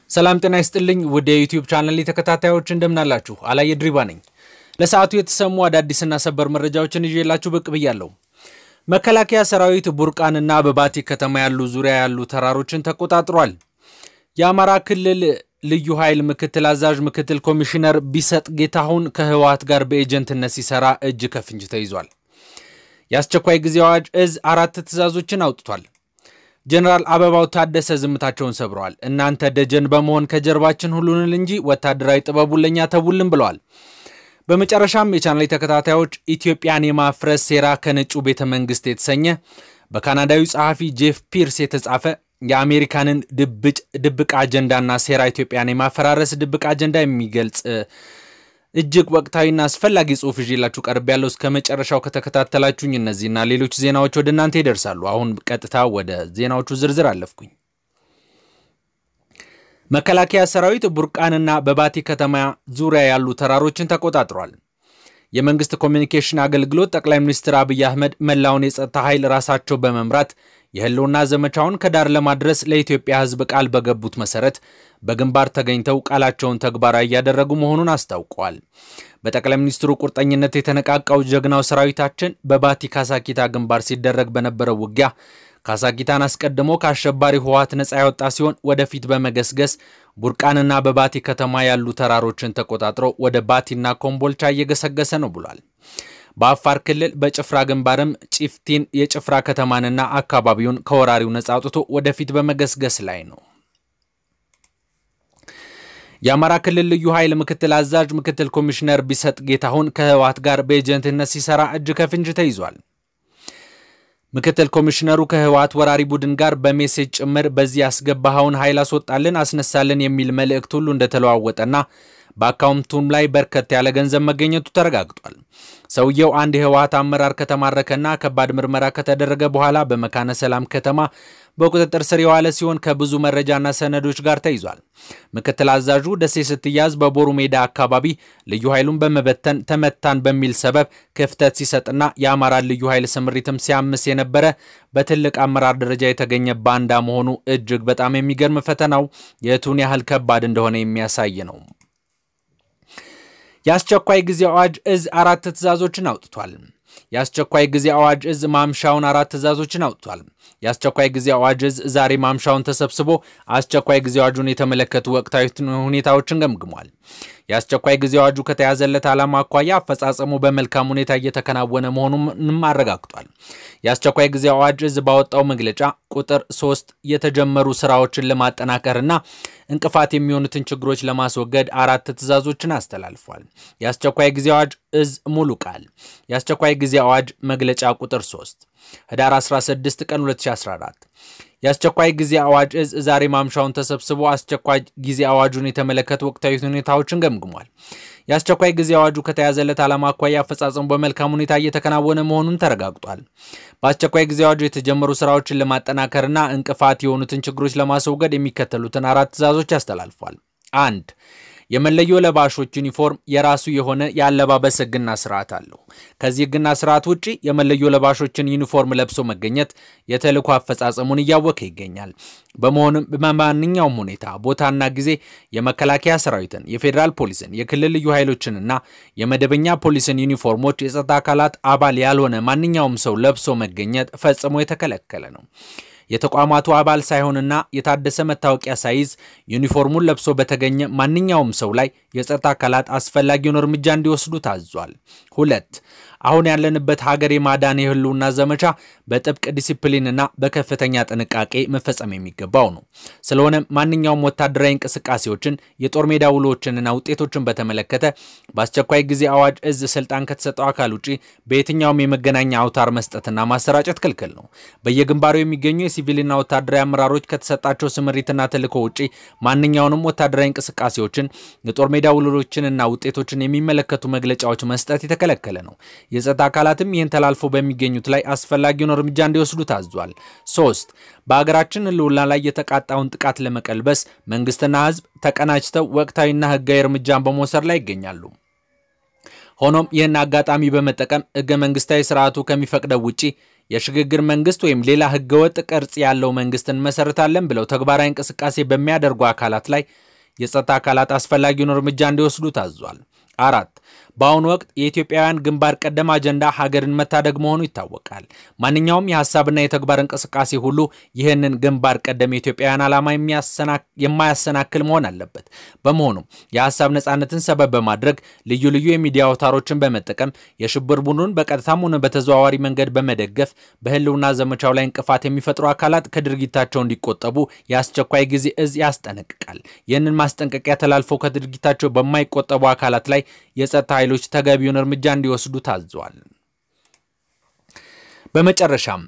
ሰላም ጤና ይስጥልኝ ውድ የዩቲዩብ ቻናል ተከታታዮች እንደምናላችሁ፣ አላየ ድሪባ ነኝ። ለሰዓቱ የተሰሙ አዳዲስና ሰበር መረጃዎችን ይዤላችሁ ብቅ ብያለሁ። መከላከያ ሰራዊት ቡርቃንና በባቲ ከተማ ያሉ ዙሪያ ያሉ ተራሮችን ተቆጣጥሯል። የአማራ ክልል ልዩ ኃይል ምክትል አዛዥ ምክትል ኮሚሽነር ቢሰጥ ጌታሁን ከህወሓት ጋር በኤጀንትነት ሲሰራ እጅ ከፍንጅ ተይዟል። የአስቸኳይ ጊዜ አዋጅ እዝ አራት ትዕዛዞችን አውጥቷል። ጀነራል አበባው ታደሰ ዝምታቸውን ሰብረዋል። እናንተ ደጀን በመሆን ከጀርባችን ሁሉንል እንጂ ወታደራዊ ጥበቡን ለእኛ ተውልን ብለዋል። በመጨረሻም የቻናል ተከታታዮች ኢትዮጵያን የማፍረስ ሴራ ከነጩ ቤተ መንግስት የተሰኘ በካናዳዊ ጸሐፊ ጄፍ ፒርስ የተጻፈ የአሜሪካንን ድብቅ አጀንዳና ሴራ ኢትዮጵያን የማፈራረስ ድብቅ አጀንዳ የሚገልጽ እጅግ ወቅታዊና አስፈላጊ ጽሑፍ ይዤላችሁ ቀርብ ያለው እስከ መጨረሻው ከተከታተላችሁኝ እነዚህና ሌሎች ዜናዎች ወደ እናንተ ይደርሳሉ። አሁን ቀጥታ ወደ ዜናዎቹ ዝርዝር አለፍኩኝ። መከላከያ ሰራዊት ቡርቃንና በባቲ ከተማ ዙሪያ ያሉ ተራሮችን ተቆጣጥሯል። የመንግስት ኮሚኒኬሽን አገልግሎት ጠቅላይ ሚኒስትር አብይ አህመድ መላውን የጸጥታ ኃይል ራሳቸው በመምራት የህልውና ዘመቻውን ከዳር ለማድረስ ለኢትዮጵያ ሕዝብ ቃል በገቡት መሰረት በግንባር ተገኝተው ቃላቸውን ተግባራዊ እያደረጉ መሆኑን አስታውቀዋል። በጠቅላይ ሚኒስትሩ ቁርጠኝነት የተነቃቃው ጀግናው ሰራዊታችን በባቲ ካሳኪታ ግንባር ሲደረግ በነበረው ውጊያ ካሳኪታን አስቀድሞ ከአሸባሪ ህወሓት ነጻ ያወጣ ሲሆን ወደፊት በመገስገስ ቡርቃንና በባቲ ከተማ ያሉ ተራሮችን ተቆጣጥሮ ወደ ባቲና ኮምቦልቻ እየገሰገሰ ነው ብሏል። በአፋር ክልል በጭፍራ ግንባርም ጪፍቲን የጭፍራ ከተማንና አካባቢውን ከወራሪው ነጻ አውጥቶ ወደፊት በመገስገስ ላይ ነው። የአማራ ክልል ልዩ ኃይል ምክትል አዛዥ ምክትል ኮሚሽነር ቢሰጥ ጌታሁን ከህወሓት ጋር በኤጀንትነት ሲሰራ እጅ ከፍንጅ ተይዟል። ምክትል ኮሚሽነሩ ከህወሓት ወራሪ ቡድን ጋር በሜሴጅ ጭምር በዚህ ያስገባኸውን ኃይል አስወጣልን፣ አስነሳልን የሚል መልእክት ሁሉ እንደተለዋወጠና በአካውንቱም ላይ በርከት ያለ ገንዘብ መገኘቱ ተረጋግጧል። ሰውየው አንድ የህወሓት አመራር ከተማረከና ከባድ ምርመራ ከተደረገ በኋላ በመካነ ሰላም ከተማ በቁጥጥር ስር የዋለ ሲሆን ከብዙ መረጃና ሰነዶች ጋር ተይዟል። ምክትል አዛዡ ደሴ ስትያዝ በቦሩ ሜዳ አካባቢ ልዩ ኃይሉን በመበተን ተመታን በሚል ሰበብ ክፍተት ሲሰጥና የአማራን ልዩ ኃይል ስምሪትም ሲያምስ የነበረ በትልቅ አመራር ደረጃ የተገኘ ባንዳ መሆኑ እጅግ በጣም የሚገርም ፈተናው የቱን ያህል ከባድ እንደሆነ የሚያሳይ ነው። የአስቸኳይ ጊዜ አዋጅ እዝ አራት ትዕዛዞችን አውጥቷል። የአስቸኳይ ጊዜ አዋጅ እዝ ማምሻውን አራት ትዕዛዞችን አውጥቷል። የአስቸኳይ ጊዜ አዋጅ እዝ ዛሬ ማምሻውን ተሰብስቦ አስቸኳይ ጊዜ አዋጁን የተመለከቱ ወቅታዊ ሁኔታዎችን ገምግሟል። የአስቸኳይ ጊዜ አዋጁ ከተያዘለት ዓላማ አኳያ አፈጻጸሙ በመልካም ሁኔታ እየተከናወነ መሆኑንም አረጋግጧል። የአስቸኳይ ጊዜ አዋጅ እዝ ባወጣው መግለጫ ቁጥር ሶስት የተጀመሩ ስራዎችን ለማጠናከርና እንቅፋት የሚሆኑትን ችግሮች ለማስወገድ አራት ትዕዛዞችን አስተላልፏል። የአስቸኳይ ጊዜ አዋጅ እዝ ሙሉ ቃል የአስቸኳይ ጊዜ አዋጅ መግለጫ ቁጥር 3 ህዳር 16 ቀን 2014 የአስቸኳይ ጊዜ አዋጅ እዝ ዛሬ ማምሻውን ተሰብስቦ አስቸኳይ ጊዜ አዋጁን የተመለከቱ ወቅታዊ ሁኔታዎችን ገምግሟል። የአስቸኳይ ጊዜ አዋጁ ከተያዘለት ዓላማ አኳያ አፈጻጸሙ በመልካም ሁኔታ እየተከናወነ መሆኑን ተረጋግጧል። በአስቸኳይ ጊዜ አዋጁ የተጀመሩ ስራዎችን ለማጠናከርና እንቅፋት የሆኑትን ችግሮች ለማስወገድ የሚከተሉትን አራት ትዕዛዞች ያስተላልፏል። አንድ የመለዮ ለባሾች ዩኒፎርም የራሱ የሆነ የአለባበስ ሕግና ስርዓት አለው። ከዚህ ሕግና ስርዓት ውጭ የመለዮ ለባሾችን ዩኒፎርም ለብሶ መገኘት የተልዕኮ አፈጻጸሙን እያወከ ይገኛል። በመሆኑም በማንኛውም ሁኔታ ቦታና ጊዜ የመከላከያ ሰራዊትን፣ የፌዴራል ፖሊስን፣ የክልል ልዩ ኃይሎችንና የመደበኛ ፖሊስን ዩኒፎርሞች የጸጥታ አካላት አባል ያልሆነ ማንኛውም ሰው ለብሶ መገኘት ፈጽሞ የተከለከለ ነው። የተቋማቱ አባል ሳይሆንና የታደሰ መታወቂያ ሳይዝ ዩኒፎርሙን ለብሶ በተገኘ ማንኛውም ሰው ላይ የጸጥታ አካላት አስፈላጊውን እርምጃ እንዲወስዱ ታዟል። ሁለት አሁን ያለንበት ሀገር የማዳን የህልውና ዘመቻ በጥብቅ ዲሲፕሊንና በከፍተኛ ጥንቃቄ መፈጸም የሚገባው ነው። ስለሆነም ማንኛውም ወታደራዊ እንቅስቃሴዎችን፣ የጦር ሜዳ ውሎችንና ውጤቶችን በተመለከተ በአስቸኳይ ጊዜ አዋጅ እዝ ስልጣን ከተሰጠው አካል ውጭ በየትኛውም የመገናኛ አውታር መስጠትና ማሰራጨት ክልክል ነው። በየግንባሩ የሚገኙ የሲቪልና ወታደራዊ አመራሮች ከተሰጣቸው ስምሪትና ተልዕኮ ውጭ ማንኛውንም ወታደራዊ እንቅስቃሴዎችን፣ የጦር ሜዳ ውሎችንና ውጤቶችን የሚመለከቱ መግለጫዎች መስጠት የተከለከለ ነው። የጸጥታ አካላትም ይህን ተላልፎ በሚገኙት ላይ አስፈላጊውን እርምጃ እንዲወስዱ ታዟል። ሶስት በሀገራችን ህልውና ላይ የተቃጣውን ጥቃት ለመቀልበስ መንግስትና ህዝብ ተቀናጅተው ወቅታዊና ህጋዊ እርምጃን በመውሰድ ላይ ይገኛሉ። ሆኖም ይህን አጋጣሚ በመጠቀም ህገ መንግስታዊ ስርዓቱ ከሚፈቅደው ውጪ የሽግግር መንግስት ወይም ሌላ ህገወጥ ቅርጽ ያለው መንግስት እንመሰርታለን ብለው ተግባራዊ እንቅስቃሴ በሚያደርጉ አካላት ላይ የጸጥታ አካላት አስፈላጊውን እርምጃ እንዲወስዱ ታዟል። አራት በአሁኑ ወቅት የኢትዮጵያውያን ግንባር ቀደም አጀንዳ ሀገርን መታደግ መሆኑ ይታወቃል። ማንኛውም የሀሳብና የተግባር እንቅስቃሴ ሁሉ ይህንን ግንባር ቀደም የኢትዮጵያውያን ዓላማ የማያሰናክል መሆን አለበት። በመሆኑም የሀሳብ ነጻነትን ሰበብ በማድረግ ልዩ ልዩ የሚዲያ አውታሮችን በመጠቀም የሽብር ቡድኑን በቀጥታም ሆነ በተዘዋዋሪ መንገድ በመደገፍ በህልውና ዘመቻው ላይ እንቅፋት የሚፈጥሩ አካላት ከድርጊታቸው እንዲቆጠቡ የአስቸኳይ ጊዜ እዝ ያስጠነቅቃል። ይህንን ማስጠንቀቂያ ተላልፈው ከድርጊታቸው በማይቆጠቡ አካላት ላይ የጸጥታ ኃይሎች ተገቢውን እርምጃ እንዲወስዱ ታዘዋል። በመጨረሻም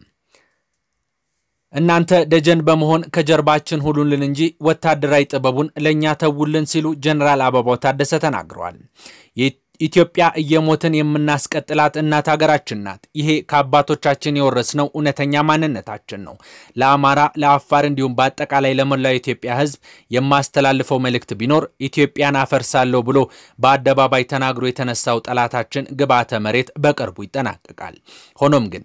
እናንተ ደጀን በመሆን ከጀርባችን ሁሉልን እንጂ ወታደራዊ ጥበቡን ለእኛ ተውልን ሲሉ ጀኔራል አበባው ታደሰ ተናግረዋል። ኢትዮጵያ እየሞትን የምናስቀጥላት እናት ሀገራችን ናት። ይሄ ከአባቶቻችን የወረስነው እውነተኛ ማንነታችን ነው። ለአማራ፣ ለአፋር እንዲሁም በአጠቃላይ ለመላው የኢትዮጵያ ሕዝብ የማስተላልፈው መልእክት ቢኖር ኢትዮጵያን አፈርሳለሁ ብሎ በአደባባይ ተናግሮ የተነሳው ጠላታችን ግብዓተ መሬት በቅርቡ ይጠናቀቃል። ሆኖም ግን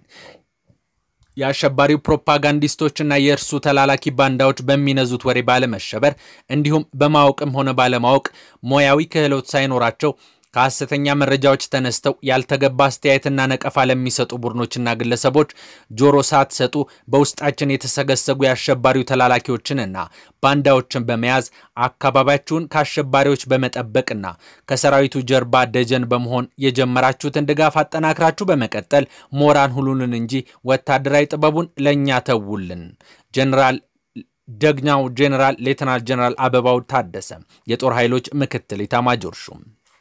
የአሸባሪው ፕሮፓጋንዲስቶችና የእርሱ ተላላኪ ባንዳዎች በሚነዙት ወሬ ባለመሸበር እንዲሁም በማወቅም ሆነ ባለማወቅ ሙያዊ ክህሎት ሳይኖራቸው ከሐሰተኛ መረጃዎች ተነስተው ያልተገባ አስተያየትና ነቀፋ ለሚሰጡ ቡድኖችና ግለሰቦች ጆሮ ሳትሰጡ በውስጣችን የተሰገሰጉ የአሸባሪው ተላላኪዎችንና ባንዳዎችን በመያዝ አካባቢያችሁን ከአሸባሪዎች በመጠበቅና ከሰራዊቱ ጀርባ ደጀን በመሆን የጀመራችሁትን ድጋፍ አጠናክራችሁ በመቀጠል ሞራን ሁሉንን እንጂ ወታደራዊ ጥበቡን ለእኛ ተውልን። ጀኔራል ደግናው ጄኔራል ሌተናል ጄኔራል አበባው ታደሰ የጦር ኃይሎች ምክትል ኢታማጆር ሹም።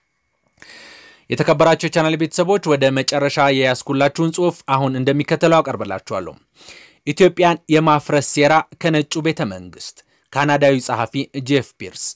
የተከበራቸው የቻናል ቤተሰቦች ወደ መጨረሻ የያዝኩላችሁን ጽሑፍ አሁን እንደሚከተለው አቀርብላችኋለሁ። ኢትዮጵያን የማፍረስ ሴራ ከነጩ ቤተ መንግስት ካናዳዊ ጸሐፊ ጄፍ ፒርስ።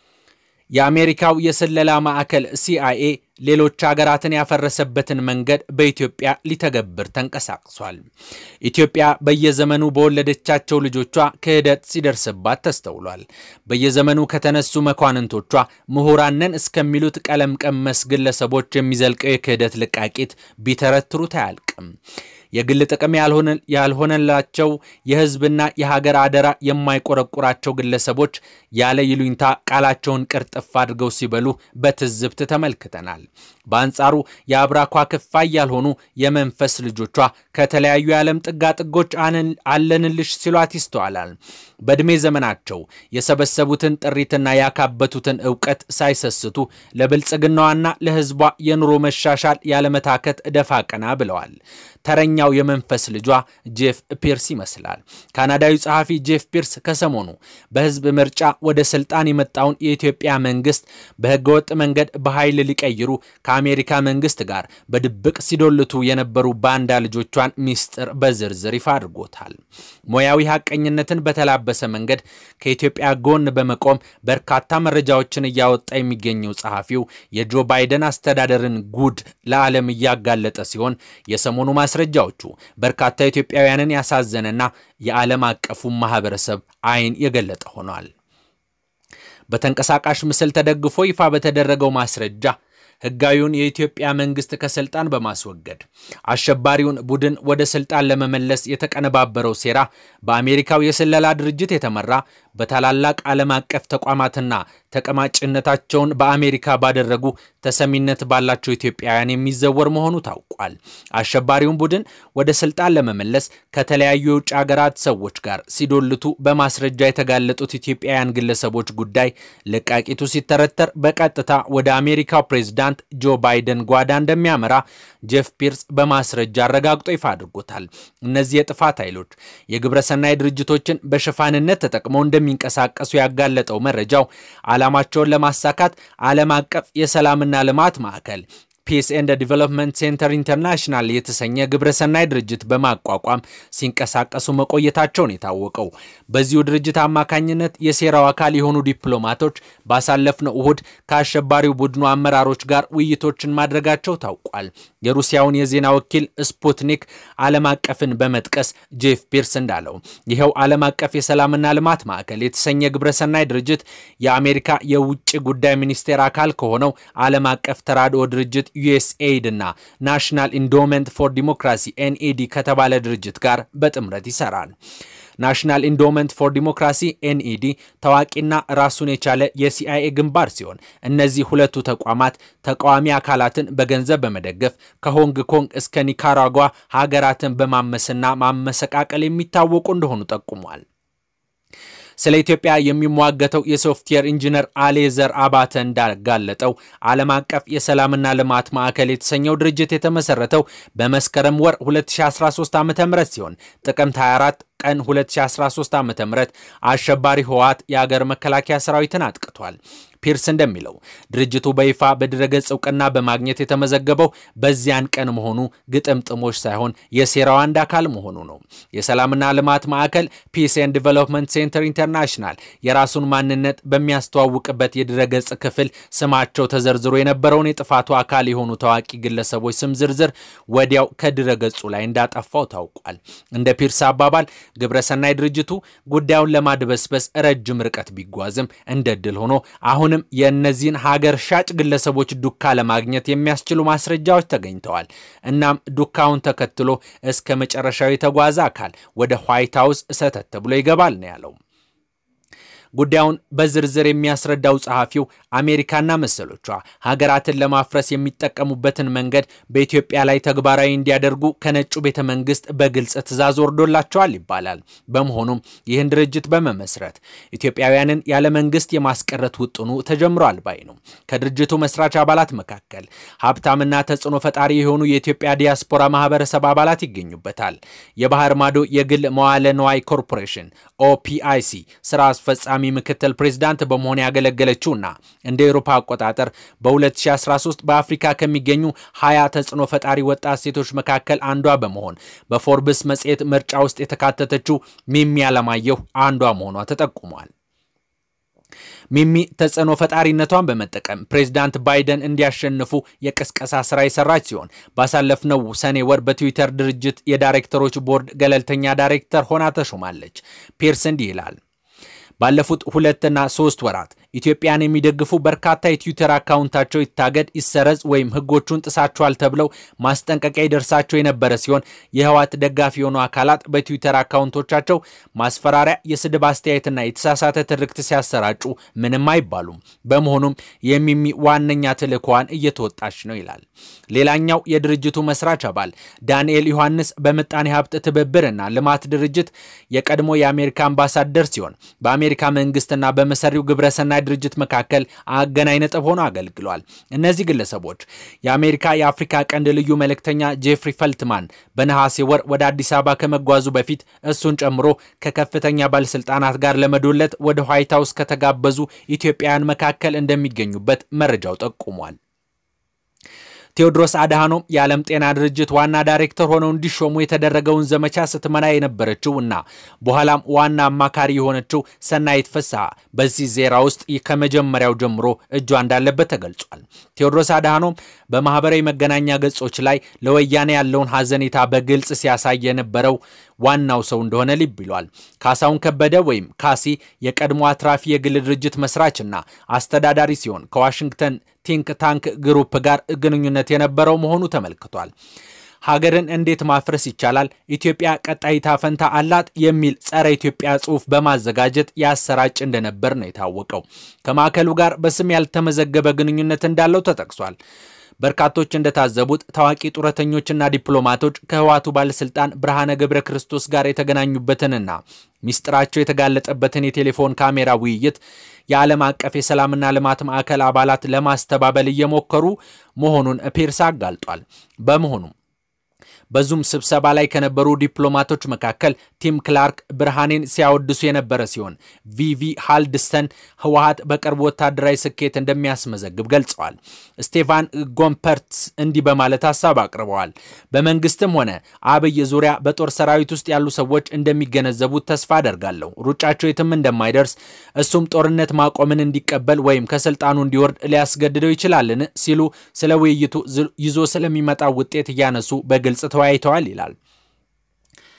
የአሜሪካው የስለላ ማዕከል ሲአይኤ ሌሎች ሀገራትን ያፈረሰበትን መንገድ በኢትዮጵያ ሊተገብር ተንቀሳቅሷል። ኢትዮጵያ በየዘመኑ በወለደቻቸው ልጆቿ ክህደት ሲደርስባት ተስተውሏል። በየዘመኑ ከተነሱ መኳንንቶቿ ምሁራንን እስከሚሉት ቀለም ቀመስ ግለሰቦች የሚዘልቀው የክህደት ልቃቂት ቢተረትሩት አያልቅም። የግል ጥቅም ያልሆነላቸው የሕዝብና የሀገር አደራ የማይቆረቁራቸው ግለሰቦች ያለ ይሉኝታ ቃላቸውን ቅርጥፍ አድርገው ሲበሉ በትዝብት ተመልክተናል። በአንጻሩ የአብራኳ ክፋይ ያልሆኑ የመንፈስ ልጆቿ ከተለያዩ የዓለም ጥጋጥጎች አለንልሽ ሲሏት ይስተዋላል። በዕድሜ ዘመናቸው የሰበሰቡትን ጥሪትና ያካበቱትን እውቀት ሳይሰስቱ ለብልጽግናዋና ለሕዝቧ የኑሮ መሻሻል ያለመታከት ደፋ ቀና ብለዋል። ተረኛው የመንፈስ ልጇ ጄፍ ፒርስ ይመስላል። ካናዳዊ ጸሐፊ ጄፍ ፒርስ ከሰሞኑ በሕዝብ ምርጫ ወደ ስልጣን የመጣውን የኢትዮጵያ መንግስት በህገወጥ መንገድ በኃይል ሊቀይሩ ከአሜሪካ መንግስት ጋር በድብቅ ሲዶልቱ የነበሩ ባንዳ ልጆቿን ሚስጥር በዝርዝር ይፋ አድርጎታል። ሙያዊ ሐቀኝነትን በተላበሰ መንገድ ከኢትዮጵያ ጎን በመቆም በርካታ መረጃዎችን እያወጣ የሚገኘው ጸሐፊው የጆ ባይደን አስተዳደርን ጉድ ለዓለም እያጋለጠ ሲሆን የሰሞኑ ማስረጃዎቹ በርካታ ኢትዮጵያውያንን ያሳዘነና የዓለም አቀፉ ማህበረሰብ አይን የገለጠ ሆኗል። በተንቀሳቃሽ ምስል ተደግፎ ይፋ በተደረገው ማስረጃ ህጋዊውን የኢትዮጵያ መንግስት ከስልጣን በማስወገድ አሸባሪውን ቡድን ወደ ስልጣን ለመመለስ የተቀነባበረው ሴራ በአሜሪካው የስለላ ድርጅት የተመራ በታላላቅ ዓለም አቀፍ ተቋማትና ተቀማጭነታቸውን በአሜሪካ ባደረጉ ተሰሚነት ባላቸው ኢትዮጵያውያን የሚዘወር መሆኑ ታውቋል። አሸባሪውን ቡድን ወደ ስልጣን ለመመለስ ከተለያዩ የውጭ ሀገራት ሰዎች ጋር ሲዶልቱ በማስረጃ የተጋለጡት ኢትዮጵያውያን ግለሰቦች ጉዳይ ለቃቂቱ ሲተረተር በቀጥታ ወደ አሜሪካው ፕሬዝዳንት ጆ ባይደን ጓዳ እንደሚያመራ ጄፍ ፒርስ በማስረጃ አረጋግጦ ይፋ አድርጎታል። እነዚህ የጥፋት ኃይሎች የግብረሰናይ ድርጅቶችን በሽፋንነት ተጠቅመው እንደሚንቀሳቀሱ ያጋለጠው መረጃው ዓላማቸውን ለማሳካት ዓለም አቀፍ የሰላምና ልማት ማዕከል ፒስ ኤንድ ዲቨሎፕመንት ሴንተር ኢንተርናሽናል የተሰኘ ግብረሰናይ ድርጅት በማቋቋም ሲንቀሳቀሱ መቆየታቸውን የታወቀው በዚሁ ድርጅት አማካኝነት የሴራው አካል የሆኑ ዲፕሎማቶች ባሳለፍነው እሁድ ከአሸባሪው ቡድኑ አመራሮች ጋር ውይይቶችን ማድረጋቸው ታውቋል። የሩሲያውን የዜና ወኪል ስፑትኒክ ዓለም አቀፍን በመጥቀስ ጄፍ ፒርስ እንዳለው ይኸው ዓለም አቀፍ የሰላምና ልማት ማዕከል የተሰኘ ግብረሰናይ ድርጅት የአሜሪካ የውጭ ጉዳይ ሚኒስቴር አካል ከሆነው ዓለም አቀፍ ተራድኦ ድርጅት ዩኤስኤይድ እና ናሽናል ኢንዶመንት ፎር ዲሞክራሲ ኤንኢዲ ከተባለ ድርጅት ጋር በጥምረት ይሰራል። ናሽናል ኢንዶመንት ፎር ዲሞክራሲ ኤንኢዲ ታዋቂና ራሱን የቻለ የሲአይኤ ግንባር ሲሆን እነዚህ ሁለቱ ተቋማት ተቃዋሚ አካላትን በገንዘብ በመደገፍ ከሆንግ ኮንግ እስከ ኒካራጓ ሀገራትን በማመስና ማመሰቃቀል የሚታወቁ እንደሆኑ ጠቁሟል። ስለ ኢትዮጵያ የሚሟገተው የሶፍትዌር ኢንጂነር አሌዘር አባተ እንዳጋለጠው ዓለም አቀፍ የሰላምና ልማት ማዕከል የተሰኘው ድርጅት የተመሰረተው በመስከረም ወር 2013 ዓ ም ሲሆን ጥቅምት 24 ቀን 2013 ዓ ም አሸባሪ ህወሓት የአገር መከላከያ ሰራዊትን አጥቅቷል። ፒርስ እንደሚለው ድርጅቱ በይፋ በድረገጽ እውቅና በማግኘት የተመዘገበው በዚያን ቀን መሆኑ ግጥምጥሞች ሳይሆን የሴራው አንድ አካል መሆኑ ነው። የሰላምና ልማት ማዕከል ፒስ ኤንድ ዲቨሎፕመንት ሴንተር ኢንተርናሽናል የራሱን ማንነት በሚያስተዋውቅበት የድረገጽ ክፍል ስማቸው ተዘርዝሮ የነበረውን የጥፋቱ አካል የሆኑ ታዋቂ ግለሰቦች ስም ዝርዝር ወዲያው ከድረገጹ ላይ እንዳጠፋው ታውቋል። እንደ ፒርስ አባባል ግብረሰናይ ድርጅቱ ጉዳዩን ለማድበስበስ ረጅም ርቀት ቢጓዝም እንደ ድል ሆኖ አሁን የእነዚህን ሀገር ሻጭ ግለሰቦች ዱካ ለማግኘት የሚያስችሉ ማስረጃዎች ተገኝተዋል። እናም ዱካውን ተከትሎ እስከ መጨረሻው የተጓዘ አካል ወደ ዋይት ሀውስ ሰተት ብሎ ይገባል ነው ያለው። ጉዳዩን በዝርዝር የሚያስረዳው ጸሐፊው አሜሪካና መሰሎቿ ሀገራትን ለማፍረስ የሚጠቀሙበትን መንገድ በኢትዮጵያ ላይ ተግባራዊ እንዲያደርጉ ከነጩ ቤተ መንግስት በግልጽ ትዕዛዝ ወርዶላቸዋል ይባላል። በመሆኑም ይህን ድርጅት በመመስረት ኢትዮጵያውያንን ያለ መንግስት የማስቀረት ውጥኑ ተጀምሯል ባይ ነው። ከድርጅቱ መስራች አባላት መካከል ሀብታምና ተጽዕኖ ፈጣሪ የሆኑ የኢትዮጵያ ዲያስፖራ ማህበረሰብ አባላት ይገኙበታል። የባህር ማዶ የግል መዋለ ነዋይ ኮርፖሬሽን ኦፒአይሲ ስራ አስፈጻሚ ምክትል ፕሬዝዳንት በመሆን ያገለገለችውና እንደ ኤሮፓ አቆጣጠር በ2013 በአፍሪካ ከሚገኙ 20 ተጽዕኖ ፈጣሪ ወጣት ሴቶች መካከል አንዷ በመሆን በፎርብስ መጽሔት ምርጫ ውስጥ የተካተተችው ሚሚ አለማየሁ አንዷ መሆኗ ተጠቁሟል። ሚሚ ተጽዕኖ ፈጣሪነቷን በመጠቀም ፕሬዚዳንት ባይደን እንዲያሸንፉ የቅስቀሳ ስራ የሰራች ሲሆን ባሳለፍነው ሰኔ ወር በትዊተር ድርጅት የዳይሬክተሮች ቦርድ ገለልተኛ ዳይሬክተር ሆና ተሾማለች። ፒርስ እንዲህ ይላል። ባለፉት ሁለትና ሶስት ወራት ኢትዮጵያን የሚደግፉ በርካታ የትዊተር አካውንታቸው ይታገድ፣ ይሰረዝ ወይም ሕጎቹን ጥሳቸዋል ተብለው ማስጠንቀቂያ ይደርሳቸው የነበረ ሲሆን የህወሓት ደጋፊ የሆኑ አካላት በትዊተር አካውንቶቻቸው ማስፈራሪያ፣ የስድብ አስተያየትና የተሳሳተ ትርክት ሲያሰራጩ ምንም አይባሉም። በመሆኑም የሚሚ ዋነኛ ተልዕኮዋን እየተወጣች ነው ይላል። ሌላኛው የድርጅቱ መስራች አባል ዳንኤል ዮሐንስ በምጣኔ ሀብት ትብብርና ልማት ድርጅት የቀድሞ የአሜሪካ አምባሳደር ሲሆን በአሜሪካ መንግስትና በመሰሪው ግብረሰናይ ድርጅት መካከል አገናኝ ነጥብ ሆኖ አገልግሏል። እነዚህ ግለሰቦች የአሜሪካ የአፍሪካ ቀንድ ልዩ መልእክተኛ ጄፍሪ ፈልትማን በነሐሴ ወር ወደ አዲስ አበባ ከመጓዙ በፊት እሱን ጨምሮ ከከፍተኛ ባለስልጣናት ጋር ለመዶለት ወደ ዋይት ሀውስ ከተጋበዙ ኢትዮጵያውያን መካከል እንደሚገኙበት መረጃው ጠቁሟል። ቴዎድሮስ አድሃኖም የዓለም ጤና ድርጅት ዋና ዳይሬክተር ሆነው እንዲሾሙ የተደረገውን ዘመቻ ስትመራ የነበረችው እና በኋላም ዋና አማካሪ የሆነችው ሰናይት ፍስሐ በዚህ ዜራ ውስጥ ከመጀመሪያው ጀምሮ እጇ እንዳለበት ተገልጿል። ቴዎድሮስ አድሃኖም በማህበራዊ መገናኛ ገጾች ላይ ለወያኔ ያለውን ሐዘኔታ በግልጽ ሲያሳይ የነበረው ዋናው ሰው እንደሆነ ልብ ይሏል። ካሳሁን ከበደ ወይም ካሲ የቀድሞ አትራፊ የግል ድርጅት መስራችና አስተዳዳሪ ሲሆን ከዋሽንግተን ቲንክ ታንክ ግሩፕ ጋር ግንኙነት የነበረው መሆኑ ተመልክቷል። ሀገርን እንዴት ማፍረስ ይቻላል? ኢትዮጵያ ቀጣይ ዕጣ ፈንታ አላት የሚል ጸረ ኢትዮጵያ ጽሑፍ በማዘጋጀት ያሰራጭ እንደነበር ነው የታወቀው። ከማዕከሉ ጋር በስም ያልተመዘገበ ግንኙነት እንዳለው ተጠቅሷል። በርካቶች እንደታዘቡት ታዋቂ ጡረተኞችና ዲፕሎማቶች ከህዋቱ ባለስልጣን ብርሃነ ገብረ ክርስቶስ ጋር የተገናኙበትንና ሚስጥራቸው የተጋለጠበትን የቴሌፎን ካሜራ ውይይት የዓለም አቀፍ የሰላምና ልማት ማዕከል አባላት ለማስተባበል እየሞከሩ መሆኑን ፒርስ አጋልጧል። በመሆኑም በዙም ስብሰባ ላይ ከነበሩ ዲፕሎማቶች መካከል ቲም ክላርክ ብርሃኔን ሲያወድሱ የነበረ ሲሆን ቪቪ ሃልድስተን ህወሀት በቅርብ ወታደራዊ ስኬት እንደሚያስመዘግብ ገልጸዋል። ስቴፋን ጎምፐርትስ እንዲህ በማለት ሀሳብ አቅርበዋል። በመንግስትም ሆነ አብይ ዙሪያ በጦር ሰራዊት ውስጥ ያሉ ሰዎች እንደሚገነዘቡት ተስፋ አደርጋለሁ። ሩጫቸው የትም እንደማይደርስ እሱም ጦርነት ማቆምን እንዲቀበል ወይም ከስልጣኑ እንዲወርድ ሊያስገድደው ይችላልን ሲሉ ስለ ውይይቱ ይዞ ስለሚመጣው ውጤት እያነሱ በግልጽ ተወያይተዋል ይላል።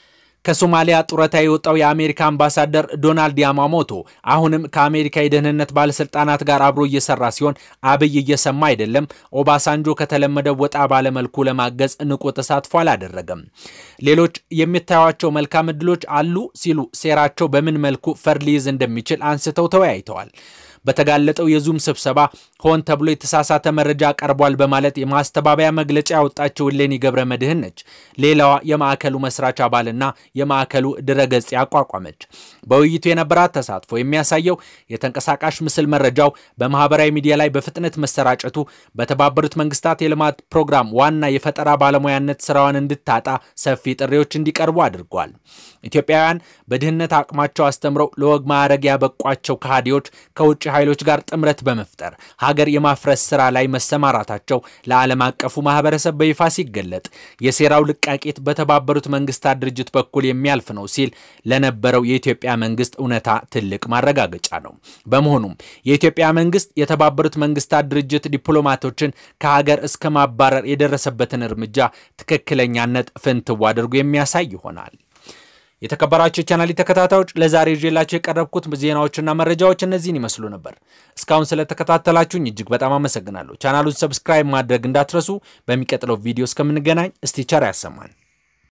ከሶማሊያ ጡረታ የወጣው የአሜሪካ አምባሳደር ዶናልድ ያማሞቶ አሁንም ከአሜሪካ የደህንነት ባለስልጣናት ጋር አብሮ እየሰራ ሲሆን አብይ እየሰማ አይደለም፣ ኦባሳንጆ ከተለመደው ወጣ ባለመልኩ ለማገዝ ንቁ ተሳትፎ አላደረገም፣ ሌሎች የሚታዩቸው መልካም እድሎች አሉ ሲሉ ሴራቸው በምን መልኩ ፈር ሊይዝ እንደሚችል አንስተው ተወያይተዋል። በተጋለጠው የዙም ስብሰባ ሆን ተብሎ የተሳሳተ መረጃ ቀርቧል በማለት የማስተባበያ መግለጫ ያወጣችው እሌኒ ገብረ መድህን ነች። ሌላዋ የማዕከሉ መስራች አባልና የማዕከሉ ድረገጽ ያቋቋመች። በውይይቱ የነበራት ተሳትፎ የሚያሳየው የተንቀሳቃሽ ምስል መረጃው በማህበራዊ ሚዲያ ላይ በፍጥነት መሰራጨቱ በተባበሩት መንግስታት የልማት ፕሮግራም ዋና የፈጠራ ባለሙያነት ስራዋን እንድታጣ ሰፊ ጥሪዎች እንዲቀርቡ አድርጓል። ኢትዮጵያውያን በድህነት አቅማቸው አስተምረው ለወግ ማዕረግ ያበቋቸው ከሃዲዎች ከውጭ ኃይሎች ጋር ጥምረት በመፍጠር ሀገር የማፍረስ ስራ ላይ መሰማራታቸው ለዓለም አቀፉ ማህበረሰብ በይፋ ሲገለጥ የሴራው ልቃቄት በተባበሩት መንግስታት ድርጅት በኩል የሚያልፍ ነው ሲል ለነበረው የኢትዮጵያ መንግስት እውነታ ትልቅ ማረጋገጫ ነው። በመሆኑም የኢትዮጵያ መንግስት የተባበሩት መንግስታት ድርጅት ዲፕሎማቶችን ከሀገር እስከ ማባረር የደረሰበትን እርምጃ ትክክለኛነት ፍንትው አድርጎ የሚያሳይ ይሆናል። የተከበራቸው የቻናል ተከታታዮች ለዛሬ ይዤላቸው የቀረብኩት ዜናዎችና መረጃዎች እነዚህን ይመስሉ ነበር። እስካሁን ስለተከታተላችሁኝ እጅግ በጣም አመሰግናለሁ። ቻናሉን ሰብስክራይብ ማድረግ እንዳትረሱ። በሚቀጥለው ቪዲዮ እስከምንገናኝ እስቲ ቸር ያሰማን።